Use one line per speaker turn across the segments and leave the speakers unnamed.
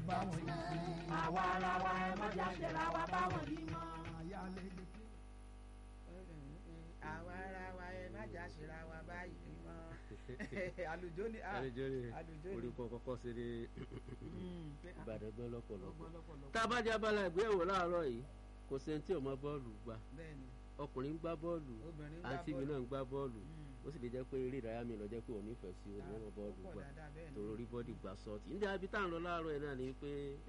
bá wọn yìí sí.
àwa ara wa ẹ má jà ṣẹlá wa báwọn yìí mọ́.
ayálẹ́lẹ́
àwa ara wa ẹ má jà ṣẹlá wa báyìí mọ́. àlùjọ ni ah,
àlejò rẹ
àlùjọ ni.
orúkọ kọ́kọ́ sí ní
Mm, pé, ah,
Ìbàdàn gbọ́ lọ́pọ̀lọpọ̀.
ọgbọ́n lọ́pọ̀lọpọ̀.
tá a bá jẹ́ abala ìgbéyàwó láàárọ̀ yìí kò sẹ́ni tí ò mọ bọ́ọ̀lù gbà
bẹ́ẹ̀ni
ọkùnrin ń gbá bọ́ọ̀lù
obìnrin gbá
àǹtí mi
bọ́ọ̀lù.
náà ń gbá bọ́ọ̀lù
Mm.
ó sì lè jẹ́ pé eré ìdárayá mi lọ jẹ́ pé òun nífẹ̀ẹ́ sí òun náà bọ́ọ̀lù
ó pọ̀
gbà
dáadáa bẹ́ẹ̀ni.
tòrò rí bọ́ọ̀dì gbà sọ́ọ̀tì níbi àbí tá à ń lọ láàárọ̀ yìí náà ni pé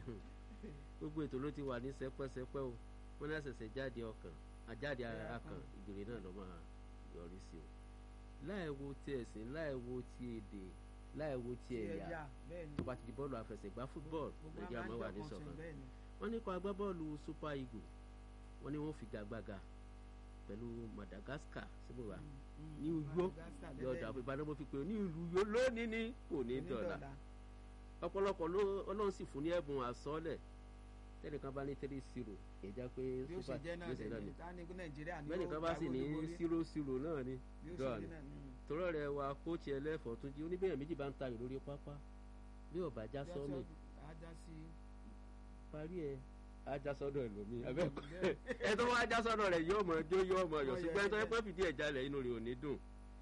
gbogbo ètò ló ti wà ní sẹpẹ́sẹpẹ́ o wọ́n ní àṣẹ̀ṣẹ̀ jáde ọkàn àjáde ara kan ìgbèrè náà ló máa yọrí sí o láì wo ti ẹ̀sìn láì wo ti èdè láì wo ti ẹ̀yà
bẹ́ẹ̀ni.
tó bá ti di bọ́ọ̀lù àfẹsẹ̀gbá football
Gbogbo
nàìjíríà
àwọn
máa wà ní
àjọ kan
ṣọ̀kan
ṣe bẹ́ẹ̀ni.
wọ́n ní kó agbábọ́ọ̀lù super eagle wọ́n ní wọ́n fi gàgbàgà pẹ̀lú madagascar síbòwá
Mm,
ní
mm.
uyó
Madagascar
yọ̀ọ̀dà
lẹ́lẹ́ni.
ìbàdàn mo fi pè é ní ìlú uyó lónìí ní kò ní dọ̀là ọ̀pọ̀lọpọ̀ ló ọlọ́run sì fún ní ẹ̀bùn àsọ́ọ̀lẹ̀ tẹ́nìkan bá ní three zero ìjà pé
bí ó ṣe
super
jẹ́ náà
bí ó ṣe náà
lè
ni
ní ká ní nàìjíríà ní
bẹ́ẹ̀nìkan bá sì ní zero zero náà ni
bí ó ṣe
dọ́ọ̀
jẹ́
ni
náà ní.
torọ́ rẹ̀ wa kóòtù ẹlẹ́fọ̀ọ́ tún jí oníbẹ̀rẹ̀ méjì bá ń tayò lórí pápá bí ọ̀bà já sọ́ọ̀mì
ajá sí
parí ẹ̀ ajá sọ́dọ̀ ẹlòmíì abẹ́ẹ̀kọ́
bẹ́ẹ̀.
ẹ tó wá ajá sọ́dọ̀ rẹ̀ yóò mọ̀ jó yóò mọ̀ yọ̀
Mọ̀
ṣùgbọ́n ẹ tó yẹ
yẹ̀.
pé fìdí ẹ̀ jalè inú rẹ̀ ò ní dùn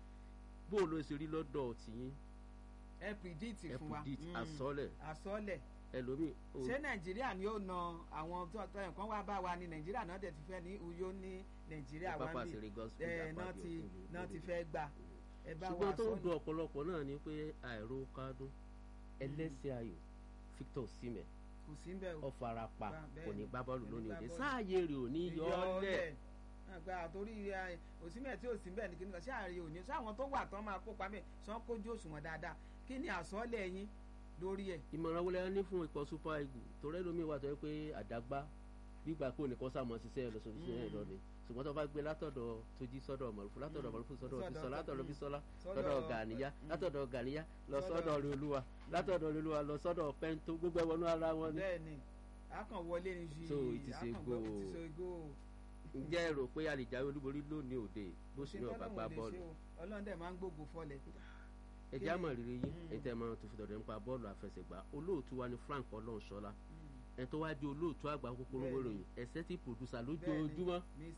bó o lọ ṣe rí lọ́dọ̀ tìyín
ẹ pìdíìtì
ẹ
fún wa
predict
Mm.
àsọ́ọ̀lẹ̀
àsọlẹ̀
ẹlòmíì ó-
ṣé nàìjíríà ni ó na àwọn tó tó nǹkan wá bá wa ní nàìjíríà náà dẹ̀ ti fẹ́ ní uyo ní nàìjíríà wá
pápá
ń
sí
bì
rí gospel
ẹ náà
àpapọ̀
ti
òkèlè
náà ti
lórí.
fẹ́ gbà ẹ bá wa
ṣùgbọ́n tó ń
sọ́ọ̀lẹ̀
dun ọ̀pọ̀lọpọ̀ náà ni pé àìró kádùn ẹlẹ́sẹ̀ ayò Victor Osimhen
kò sí bẹ́ẹ̀ o
ọ̀farapa
Bá- bẹ́ẹ̀
kò ní
ni,
gbá bọ́ọ̀lù
kò ní
lónìí
gbá
òde
bọ́ọ̀lù.
sáàyè rẹ̀ ò ní yọ ọ́ lẹ̀
àgbà àtòrí òsínbẹ̀ tí òsínbẹ̀ ní kíni kan ṣáàrin òní sáwọn tó wà tán máa kópa mẹ́ sàn kójú òṣùwọ̀n dáadáa kí ni àsọlẹ̀ yín lórí ẹ̀
ìmọ̀ràn wọlé ní fún ikọ̀ super eagle torí ẹlòmíì wà tó yẹ pé àdágbá gbígbà kó nìkan sàmọ́ ṣiṣẹ́ ẹ̀ lọ́sọ̀ọ́ ṣiṣẹ́ ẹ̀ lọ ni ṣùgbọ́n tó bá gbé látọ̀dọ̀ tójí sọ́dọ̀ mọ̀lúfú látọ̀dọ̀
Mm.
mọ̀lúfú sọ́dọ̀
Sọ́dọ̀
bísọ́lá
tó-
látọ̀dọ̀
mm.
bísọ́lá
Sọ́dọ̀-
sọ́dọ̀ gàníyá
Mm.
látọ̀dọ̀ gàníyá lọ
Sọ́dọ̀-
sọ́dọ̀ rẹ̀ olúwa látọ̀dọ̀ rẹ̀ olúwa lọ sọ́dọ̀ pẹ́ńtó gbogbo ẹ̀ wọnú ara wọn ni.
bẹ́ẹ̀ ni a kàn wọlé ní ju
So, it is a
a kàn
goal.
gbọ́ it is a goal.
ǹjẹ́ ẹ rò pé a lè jáwé olúborí lónìí òde bó sì ní ọ̀bà gbá bọ́ọ̀lù
ọlọ́run dẹ̀ máa ń gbógun fọlẹ̀
ẹ já mọ̀ rírì yín
Mm.
ẹ tẹ́ ẹ máa tó fi dọ̀dọ̀ nípa bọ́ọ̀lù àfẹsẹ̀gbá olóòtú wa ni Frank Ọlọ́runṣọ́lá ẹ tó wá di olóòtú àgbà kúkúrú
Bẹ́ẹ̀ni.
wéròyìn ẹsẹ̀ tí pòdùsà lójoojúmọ́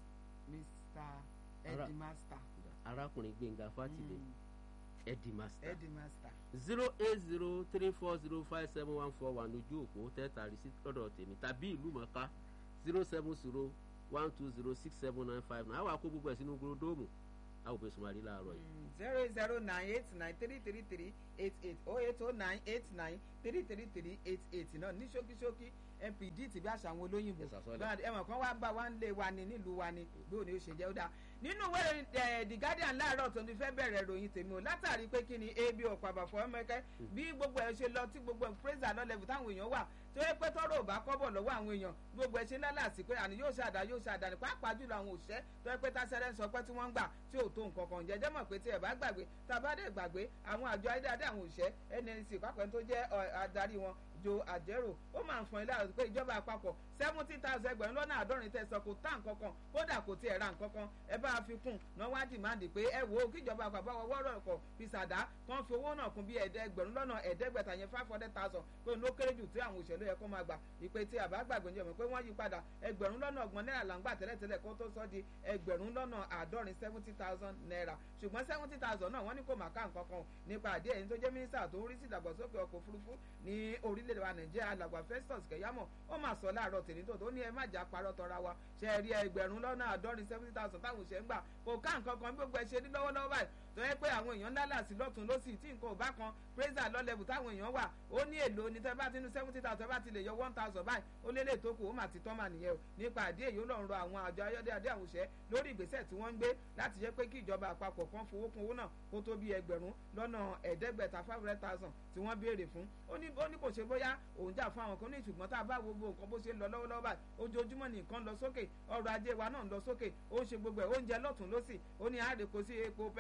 mr
Ara-
eddie master
arákùnrin Gbénga Fátìlẹ̀ Eddie Master
eddie master
zero eight zero three four zero five seven one four one ojú òpó tẹ́tà rí sí lọ́dọ̀ tèmi tàbí ìlú mọ̀ká zero seven zero one two zero six seven nine five nine àwọn àkó gbogbo ẹ̀ sínú gúródóòmù àwọn òbí sùnmọ́ àrí láàárọ̀ yìí.
zero eight zero nine eight nine three three three eight eight oh eight oh nine eight nine three three three eight eight náà ní ṣókíṣókí mpd ti bí àṣà àwọn olóyìnbó
Yes, àsọlẹ̀.
Bá- ẹ̀wọ̀n kan wá bá wa ń lé wa ní nílùú wa ni bí òní ó ṣe jẹ́ ó dáa nínú ìwé ìròyìn, eh, the guardian láàárọ̀ tó ní fẹ́ bẹ̀rẹ̀ ròyìn tèmi o látàrí pé kí ni ebi ọ̀pọ̀ àbàfọ̀ ọmọkẹ́ bí gbogbo ẹ̀ ṣe lọ tí gbogbo praise and level táwọn èèyàn wà tó yẹ pé tọ́rọ̀ ò bá kọ́bọ̀ lọ́wọ́ àwọn èèyàn gbogbo ẹ̀ ṣe lálàsí pé àní yóò ṣàdá yóò ṣàdá ní pàápàá jùlọ àwọn òṣìṣẹ́ tó yẹ pé tásẹ̀rẹ̀ ń sọ pé tí wọ́n ń gbà tí ò tó nǹkan kan jẹjẹ́ mọ̀ pé tí ẹ̀ bá gbàgbé tàbádẹ́ gbàgbé àwọn àjọ ayédáadé àwọn òṣìṣẹ́ nnc pápẹ́ tó jẹ́ ọ, adarí wọn jo àjẹrò ó máa ń fọn ilé àrùn pé ìjọba àpapọ̀ seventy thousand ẹgbẹ̀rún lọ́nà àádọ́rin tẹ̀sán kò tá nǹkan kan kódà kò tiẹ̀ ra nǹkan kan ẹ bá a fi kún náà wá dìmáàdì pé ẹ wo kíjọba àpapọ̀ wọ́n rọ̀ kọ̀ fi sàdá kan fi owó náà kún bí ẹgbẹ̀rún lọ́nà ẹ̀ẹ́dẹ́gbẹ̀ta yẹn five hundred thousand pé ló kéré jù tí àwọn òṣèlú yẹ kó máa gbà ìpè tí àbá gbàgbé ń jẹ́ mọ̀ pé wọ́n yí padà ẹgbẹ̀rún lọ́nà ọgbọ̀n náírà là ń gbà tẹ́lẹ̀tẹ́lẹ̀ kó tó sọ di ẹgbẹ̀rún lọ́nà àádọ́rin seventy thousand naira ṣùgbọ́n seventy thousand náà wọ́n ní kò má ká nǹkan kan nípa àdé ẹ̀yìn tó jẹ́ mínísítà tó ń rí sí ìdàgbàsókè ọkọ̀ òfurufú ní orílẹ̀-èdè wa nàìjíríà alàgbà festus kẹyàmọ̀ ó mà sọ láàárọ̀ tèmi tó tó ní ẹ má jà parọ́ tọra wa ṣe é rí ẹgbẹ̀rún lọ́nà àádọ́rin seventy thousand táwọn òṣèré ń gbà kò ká nǹkan kan bí gbogbo ẹ ṣe ní lọ́wọ́lọ́wọ́ báyìí tó yẹ pé àwọn èèyàn ńlá làsí lọ́tún lọ́sì tí nǹkan ò bá kan praiser lọ́lẹ́bù táwọn èèyàn wà ó ní èlò ní tẹ́ bá ti ní seventy thousand bá ti lè yọ one thousand báyìí ó lé lè tó kù ó mà ti tán mà nìyẹn o nípa àdé èyí ó lọ́run rọ àwọn àjọ ayọ́dẹ́adé àwọn òṣẹ́ lórí ìgbésẹ̀ tí wọ́n ń gbé láti jẹ́ pé kí ìjọba àpapọ̀ kan fowó kún owó náà kó tó bí ẹgbẹ̀rún lọ́nà ẹ̀ẹ́dẹ́gbẹ̀ta five hundred thousand tí wọ́n béèrè fún ó ní ó ní kò ṣe bóyá òun jà fún àwọn kan ní ṣùgbọ́n tá a bá wo gbogbo nǹkan bó ṣe ń lọ lọ́wọ́lọ́wọ́ báyìí ojoojúmọ́ ní nǹkan lọ sókè ọrọ̀ ajé wa náà ń lọ sókè ó ń ṣe gbogbo ẹ̀ oúnjẹ lọ́tún lọ́sì ó ní àárẹ̀ kò sí epo pẹntiró ni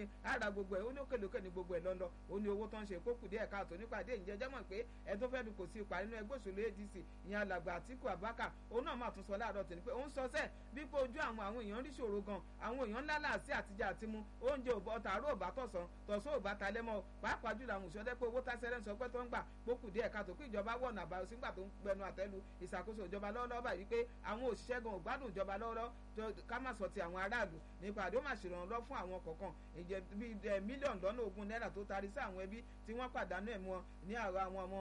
ní ara gbogbo ẹ̀ ó ní òkèlókè ní gbogbo ẹ̀ lọ́lọ́ ó ní owó tó ń ṣe kókù díẹ̀ káàtó nípàdé ìjẹ́jẹ́ mọ̀ pé ẹ tó fẹ́ du kò sí ipa nínú ẹgbẹ́ òṣèlú adc ìyẹn alàgbà àtìkù abaka òun náà máa tún sọ láàárọ̀ tẹ̀ ní pé òun sọ sẹ́ẹ̀ bí pé ojú àwọn àwọn èèyàn rí ṣòro gan àwọn èèyàn ńlá láàsí àtijọ́ àti mu oúnjẹ ọ̀tà àárò ò bá tọ̀sán tọ̀sán ò bá ta lẹ́mọ́ pàápàá jùlọ àwọn òṣèlú pé owó tásẹ́rẹ́ ń sọ pé tó ń gbà kókù díẹ̀ káàtó kí ìjọba wọ̀nà àbáyọ sígbà tó ń gbẹnu àtẹ́lu ìṣàkóso ìjọba lọ́wọ́lọ́wọ́ báyìí pé àwọn òṣìṣẹ́ gan ògbádùn ìjọba lọ́wọ́lọ́wọ́ ká má sọ ti àwọn aráàlú nípa àdó máa ṣèrànlọ́ fún àwọn kọ̀ọ̀kan ìjẹ́ bíi mílíọ̀nù lọ́nà ogún náírà tó tarí sí àwọn ẹbí tí wọ́n pàdánù ẹ̀mí wọn ní àwọn ọmọ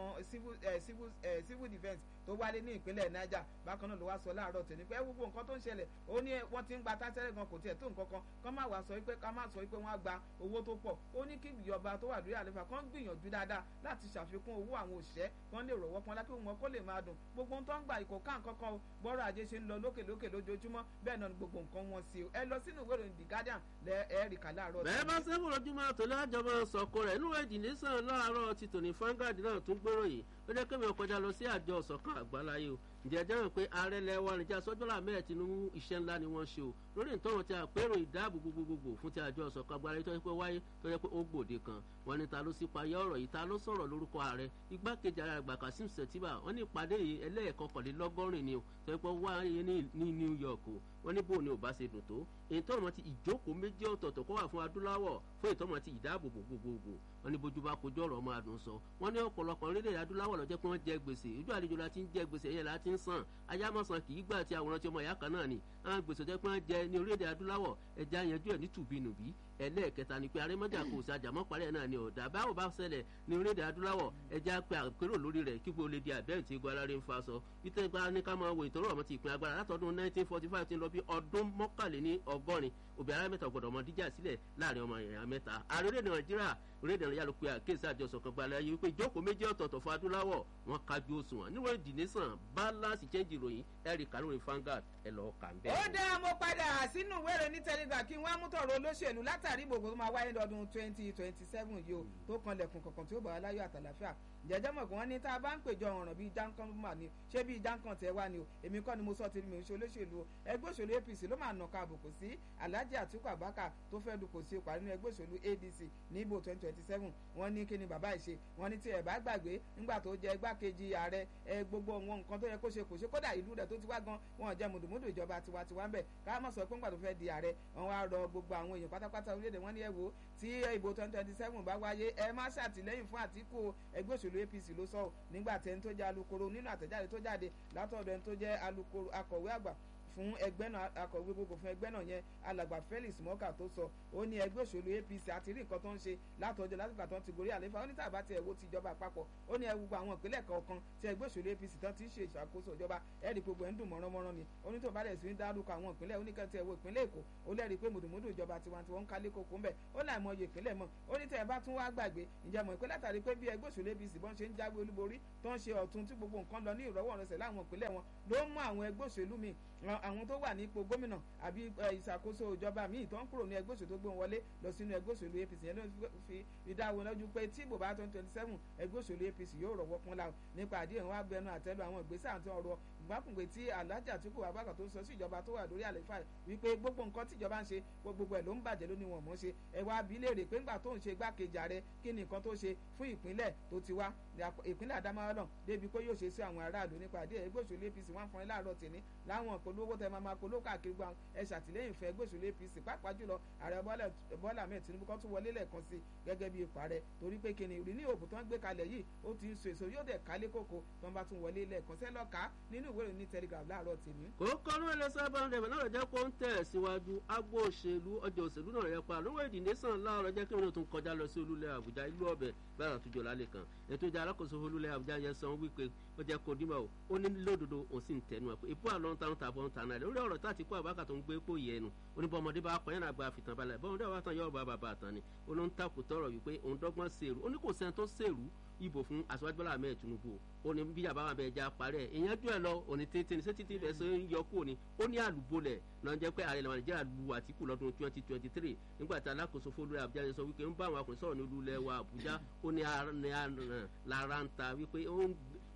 civil defence tó wálé ní ìpínlẹ̀ niger bákan náà ló wá sọ láàárọ̀ tẹ̀ ní pé gbogbo nǹkan tó ń ṣẹlẹ̀ ó ní wọ́n ti ń gba tásẹ́rẹ́ gan kò tiẹ̀ tó nǹkan kan kán má wá sọ wípé ká má sọ wípé wọ́n á gba owó tó pọ̀ ó ní kí ìjọba tó wà lórí àlefa kán gbìyànjú dáadáa láti ṣàfikún owó àwọn òṣìṣẹ́ kán lè rọ̀wọ́ pọn lákì wọn kó lè máa dùn gbogbo ń tó ń gbà ìkó ká nǹkan kan bọ́rọ̀ ajé ṣe ń lọ lókè lókè lójoojúmọ́ bẹ́ẹ̀ náà ni gbogbo nǹkan wọn sí ẹ lọ sínú ìwé ìròyìn the guardian lẹ ẹ rí kà láàárọ̀.
bẹ́ẹ̀ bá sẹ́fù lójúmọ́ àtòlẹ́ àjọmọ́ sọ̀kò rẹ̀ inú èdè nìsan láàárọ̀ ti tòní fangad náà tún gbèrò yìí ó jẹ́ kémi ọkọjá lọ sí àjọ ọ̀sọ̀kan àgbáláyé o ǹjẹ́ ẹ jẹ́rìí pé ààrẹ lẹ́wà níjà sọ́jọ́lá mẹ́rẹ̀ tinubu iṣẹ́ ńlá ni wọ́n ṣe o lórí ìtọ́run ti àpérò ìdáàbò gbogbogbò fún ti àjọ ọ̀sọ̀kan àgbáláyé tó yẹ pé wáyé tó yẹ pé ó gbòde kan wọn ní ta ló sì payá ọ̀rọ̀ yìí ta ló sọ̀rọ̀ lórúkọ ààrẹ igbákejì ààrẹ àgbà kasim setiba wọn ní ìpàdé yìí ẹlẹ́ẹ̀kọkànlélọ́gọ́rin ni o tó yẹ pé wáyé ní new york o wọn ní bóun ni ò bá ṣe dùn tó èyí tọ́rọ̀ ti ìjókòó méjì ọ̀tọ̀ọ̀tọ̀ kó wà fún adúláwọ̀ fún ìtọ́mọ̀ ti ìdáàbòbò gbogbogbò wọn ní bójú bá kojú ọ̀rọ̀ ọmọ adùn sọ wọn ní ọ̀pọ̀lọpọ̀ orílẹ̀-èdè adúláwọ̀ lọ́jọ́ pé wọ́n jẹ gbèsè ojú àlejò la ti ń jẹ gbèsè yẹn la ti ń sàn ayámọ̀sán kì í gbà tí àwòrán tí ọmọ ìyá kan náà ni àwọn gbèsè jẹ́ pé wọ́n jẹ ní orílẹ̀-èdè adúláwọ̀ ẹja yanjú ẹ̀ ní tùbínùbí ẹlẹ́ẹ̀kẹta ni pé arémọ́jà kò sí àjàmọ́ parí ẹ̀ náà ni ọ̀dà báwo bá ṣẹlẹ̀ ní orílẹ̀-èdè adúláwọ̀ ẹja pé àpérò lórí rẹ̀ kí gbogbo lè di àbẹ́rẹ́ tí egun aláré ń fa sọ wípé gba ní ká máa wo ìtọ́rọ̀ ọmọ ti ìpín agbára látọdún 1945 ti ń lọ bí ọdún mọ́kànléní ọgọ́rin òbí ara mẹ́ta gbọ́dọ̀ ọmọ díjà sílẹ̀ láàrin ọmọ èèyàn mẹ́ta ààrẹ orílẹ̀-èdè nàìjíríà orílẹ̀-èdè nàìjíríà ló pe àkéésí àjọsọ kan gbalẹ̀ ayé wípé ìjókòó méjì ọ̀tọ̀ọ̀tọ̀ fún adúláwọ̀ wọn kájú òṣùwọ̀n níwọ̀n ìdìnísàn balance change ìròyìn ẹ̀rì kanúrin fangad ẹ̀ lọ́ọ́ kà ń bẹ́ẹ̀.
ó dáa mo padà sínú ìwéèrè ní telegram kí n wá mú tọrọ olóṣèlú látàrí gbogbo tó máa wáyé lọ́dún twenty twenty seven yìí o tó kanlẹ̀kùn kankan tí ó bá wa láyọ̀ àtàlàfíà jẹjẹ mọ̀ pé wọ́n ní tá a bá ń pèjọ ọ̀ràn bíi jankan mà ní ṣé bíi jankan tẹ̀ wá ni o èmi kọ́ ni mo sọ tèmi ò ṣe olóṣèlú o ẹgbẹ́ òṣèlú apc ló máa nàka àbùkù sí alhaji atiku abaka tó fẹ́ dupò sí ipa nínú ẹgbẹ́ òṣèlú adc ní ìbò twenty twenty seven wọ́n ní kí ni bàbá ìṣe wọ́n ní tí ẹ̀ bá gbàgbé nígbà tó jẹ́ igbákejì ààrẹ ẹ gbogbo wọn nǹkan tó yẹ kó ṣe kò ṣe kódà ìlú rẹ̀ tó ti wá gan wọn jẹ́ mùdùmùdù ìjọba tiwantiwa ń bẹ̀ ká má sọ pé nígbà tó fẹ́ di ààrẹ wọn wá rọ gbogbo àwọn èèyàn pátápátá orílẹ̀-èdè wọn ní ẹ wo tí ìbò twenty twenty seven bá wáyé ẹ má ṣàtìlẹ́yìn fún àtìkù ẹgbẹ́ òṣèlú apc ló sọ nígbà tẹ́ni tó jẹ́ alukoro nínú àtẹ̀jáde tó jáde látọ̀dọ̀ ẹni tó jẹ́ alukoro akọ̀wé àgbà fún ẹgbẹ́ náà akọ̀wé gbogbo fún ẹgbẹ́ náà yẹn alàgbà felix mọ́kà tó sọ ó ní ẹgbẹ́ òṣèlú apc àti rí nǹkan tó ń ṣe látọjọ́ látìgbà tó ń ti gorí àlefa ó ní tàbá tiẹ̀ wo ti ìjọba àpapọ̀ ó ní ẹwùgbọ́ àwọn ìpínlẹ̀ kọ̀ọ̀kan tí ẹgbẹ́ òṣèlú apc tán ti ń ṣe ìṣàkóso ìjọba ẹ̀rí gbogbo ẹ̀ ń dùn mọ́ránmọ́rán ni ó ní tó bá dẹ̀ sí ń dárúkọ àwọn ìpínlẹ̀ ó ní kẹ́ tiẹ̀ wo ìpínlẹ̀ èkó ó lẹ́rìí pé mùdùmùdù ìjọba tiwantiwa ń kálé kókó ńbẹ̀ ó láì mọ iye ìpínlẹ̀ mọ́ ó ní tẹ́ ẹ bá tún wá gbàgbé ǹjẹ́ mọ̀ pé látàrí pé bí ẹgbẹ́ òṣèlú apc bọ́n ṣe ń jáwé olúborí tó ń ṣe ọ̀tun tí gbogbo nǹkan lọ ní ìrọ́wọ́rọsẹ̀ láwọn ìpínlẹ̀ wọn ló mú àwọn ẹgbẹ́ òṣèlú míì àwọn tó wà ní ipò gómìnà àbí ìṣàkóso ìjọba míì tó ń kúrò ní ẹgbẹ́ òṣèlú tó gbé wọn wọlé lọ sínú ẹgbẹ́ òṣèlú apc yẹn ló fi ìdáwó lọ́jú pé tí ìbò bá twenty twenty seven ẹgbẹ́ òṣèlú apc yóò rọ̀wọ́ pọ́n la nípa àdéhùn wa bẹnu àtẹ́lu àwọn ìgbésẹ̀ àti ọ̀rọ̀ ìgbàkùngbé tí alhaji atiku abaka tó ń sọ sí ìjọba tó wà lórí àlefa wípé gbogbo nǹkan tí ìjọba ń ṣe gbogbo ẹ̀ ló ń bàjẹ́ ló ní wọn mọ̀ ṣe ẹ̀wà abilérè pé ńgbà tó ń ṣe igbákejì ààrẹ kí ni nǹkan tó ṣe fún ìpínlẹ̀ tó ti wá ìpínlẹ̀ adamawa náà débi pé yóò ṣe sí àwọn aráàlú nípa àdéhùn ẹgbẹ́ òṣèlú apc wọn fún ẹ láàárọ̀ tèmi láwọn polówó tẹ máa polówó káàkiri gbọ́n ẹ ṣàtìlẹ́yìn fún ẹgbẹ́ òṣèlú apc pàápàá jùlọ ààrẹ bọ́lá ahmed tinubu kan tún wọlé lẹ́ẹ̀kan sí gẹ́gẹ́ bí ipò ààrẹ torí pé kíni ìrì ní òògùn tó ń gbé kalẹ̀ yìí ó ti ń so èso yóò dẹ̀ kálé kókó tó ń bá tún wọlé lẹ́ẹ̀kan sẹ́ lọ́ka nínú ìwé ìròyìn telegraph láàárọ̀ tèmi.
kò kọ́nú ẹ̀ lọ́sẹ̀ bá ń rẹ̀ náà jẹ́ kó ń tẹ̀ síwájú agbo òṣèlú ọjọ́ òṣèlú náà rẹ̀ pa lówó èdè nation láàárọ̀ jẹ́ kí wọ́n tún kọjá lọ sí olúlẹ̀ àbújá ìlú ọbẹ̀ bẹ́ẹ̀ àtúnjọ lálẹ́ kan ètò ìjà alákòóso olúlẹ̀ àbújá yẹn san wípé ó jẹ́ kó dímọ̀ ó ní lódodo òun sì ń tẹnu ẹ̀ pé ipò àlọ́ ń tanú tàbọ̀ ń tanú ẹ̀ lórí ọ̀rọ̀ tá àti kó àbákà tó ń gbé pò yẹnu oníbọ̀mọdé bá kọ́ yẹn àgbà fìtàn balẹ̀ bọ́mọdé bá tán yọ̀ bá bàbá àtàn ni ó ló ń takò tọrọ wípé òun dọ́gbọ́n sèrú ó ní kò sẹ́ni tó sèrú ìbò fún aṣáájú bọ́lá ahmed tinubu ó ní bí àbáwọn abẹ ẹja parí ẹ ìyẹn jù ẹ lọ òní tètè ní sẹ́tìtì rẹ̀ ṣe ń yọ kú ni ó ní àlùbọ́lẹ̀ náà jẹ́ pé ààrẹ ìlànà nàìjíríà lu àtìkù lọ́dún twenty twenty three nígbà tí alákòóso fúlùú àbújá yẹn sọ wípé ń bá àwọn akùnrin sọ̀rọ̀ ní olúlẹ̀ wa àbújá ó ní lára ń ta wípé ó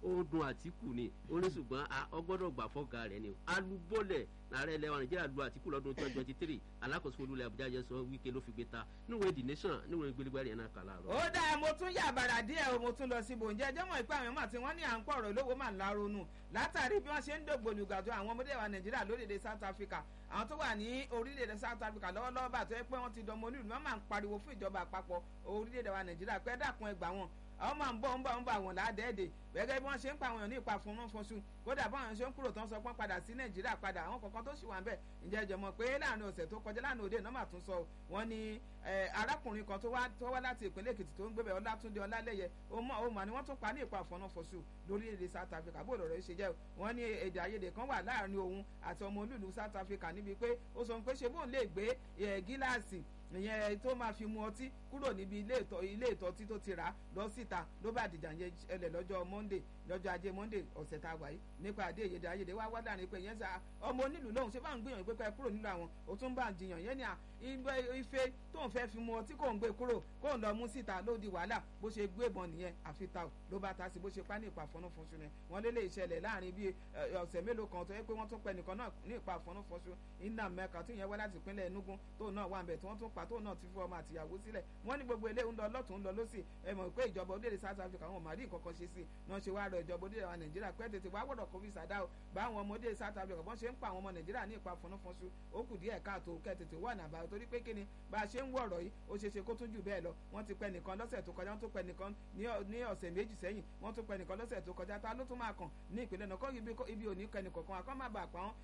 ó dun àtìkù ni ó ní ṣùgbọ́n ọgbọ́dọ̀ gbà fọ́gà rẹ̀ ni alúbọ́lẹ̀ ààrẹ ilẹ̀ wa nàìjíríà lu àtìkù lọ́dún twenty twenty three alákòóso olúlẹ̀ àbújá jẹ́ sọ wíkẹ́ ló fi gbé ta níwèé the nation níwèé gbélégbé yẹn náà kà láàárọ̀.
ó dáa mo tún yà bàrà díẹ̀ o mo tún lọ sí bòńjẹ́ jẹ́mọ̀ ìpè àwọn ọmọ tí wọ́n ní à ń pọ̀ ọ̀rọ̀ lówó mà ń la ronú látàrí bí wọ́n ṣe ń dògbòlùgàdọ̀ àwọn ọmọdé wa nàìjíríà lórílẹ̀‐èdè south africa àwọn tó wà ní orílẹ̀‐èdè south africa lọ́wọ́lọ́wọ́ bá tó yẹ pé wọ́n ti dọmọ onílù wọ́n máa ń pariwo fún ìjọba àpapọ̀ orílẹ̀‐èdè wa nàìjíríà pé dákun ẹgbà wọn àwọn máa ń bọ̀ ń bọ̀ ń bọ̀ àwọn ládẹ́ẹ̀dẹ̀ gẹ́gẹ́ bí wọ́n ṣe ń pa àwọn èèyàn ní ipa fún wọn fọṣù kódà báwọn ṣe ń kúrò tán sọ pé padà sí nàìjíríà padà àwọn kankan tó ṣì wà ń bẹ̀ ǹjẹ́ ìjọ mọ̀ pé láàrin ọ̀sẹ̀ tó kọjá láàrin òde náà mà tún sọ wọ́n ní arákùnrin kan tó wá láti ìpínlẹ̀ èkìtì tó ń gbébẹ̀ ọlátúndé ọlálẹ́yẹ ọmọ ni wọ́n tún pa ní ipa fọ́nà fọṣù lórílẹ̀‐èdè south africa bó lọ́rọ̀ ṣe jẹ́ wọ́n ní èdè àìyedè kan wà láàrin òun àti ọmọ olúùlú south africa níbi pé ó sọ pé ṣe bóun lè gbé gíláàsì ìyẹn tó máa fi mu ọtí kúrò níbi ilé ìtọ́ ilé ìtọ́tí tó ti rà lọ síta ló bá dìjà yẹn ẹlẹ̀ lọ́jọ́ monday lọ́jọ́ ajé monday ọ̀sẹ̀ tá a wà yìí nípa àdé èyèdè ayédè wá wá láàrin pé yẹn sá ọmọ onílù lóhùn ṣé bá ń gbìyànjú pé ká kúrò nílò àwọn ó tún bá ń jiyàn yẹn ní à ife tóun fẹ́ fi mu ọtí kò ń gbé kúrò kò ń lọ mú síta ló di wàhálà bó ṣe gbé ìbọn nìyẹn àfi ta ò ló bá ta sí bó ṣe pa ní ìpa àfọ̀nàfọ̀nṣu ni wọ́n lé lè ṣẹlẹ̀ láàrin bíi ọ̀sẹ̀ mélòó kan tó yẹ pé wọ́n tún pẹ́ nìkan náà ní ìpa àfọ̀nàfọ̀nṣu iná mẹ́ka tó yẹn wá láti ìpínlẹ̀ enugu tóun náà wà ń bẹ̀ tí wọ́n tún pa tóun náà ti fún ọmọ àtìyàwó sílẹ̀ wọ́n ní gbogbo eléyìí ń lọ lọ́tún ń lọ lọ́sì ẹ mọ̀ pé ìjọba orílẹ̀ south africa wọn ò má rí nǹkan kan ṣe sí i náà ṣe wá rọ ìjọba orílẹ̀ wa nàìjíríà pé tètè wá gbọ́dọ̀ kó visa dá o bá àwọn ọmọdé south africa bọ́n ṣe ń pa àwọn ọmọ nàìjíríà ní ipa fọnáfọnṣu ó kù díẹ̀ káàtó kẹ́ tètè wà nàbà torí pé kíni bá a ṣe ń wọ̀rọ̀ yìí ó ṣe ṣe kó tún jù bẹ́ẹ̀ lọ wọ́n ti pẹ́ nìkan lọ́sẹ̀ tó kọjá wọ́n tún pẹ́ nìkan ní ọ̀sẹ̀ méjì sẹ́yìn wọ́n tún pẹ́ nìkan lọ́sẹ̀ tó kọjá ta ló tún máa kàn ní ìpínlẹ̀ náà kọ́ ibi òní kẹ́nìkọ̀ọ̀kan akọ́ má bàa pa wọ́n